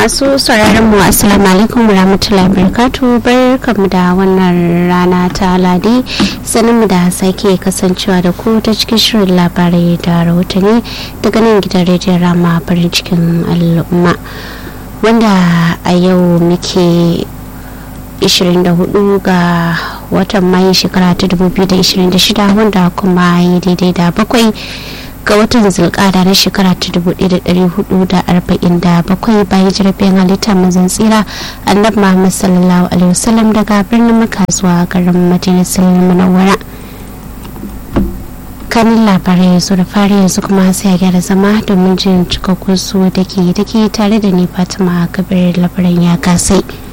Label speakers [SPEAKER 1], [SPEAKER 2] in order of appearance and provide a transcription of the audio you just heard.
[SPEAKER 1] masu sauraron mu assalamu alaikum rahmatullahi barakatu barkamu da wannan rana ta ladi sanin mu da sake kasancewa da ku ta cikin shirin labarai da rahotanni daga nan gidan rediyon rama farin cikin al'umma wanda a yau muke 24 ga watan mayu shekara ta 2026 wanda kuma yi daidai da bakwai ga watan zulkada na shekara ta 1447 bayan jirgin halitta mazan tsira annabi muhammad sallallahu alaihi wasallam daga birnin maka zuwa garin majalisar munawwara kanin labarai yanzu da fari yanzu kuma sai a gyara zama domin jin cikakkun su da ke tare da ni fatima kabir labaran ya kasai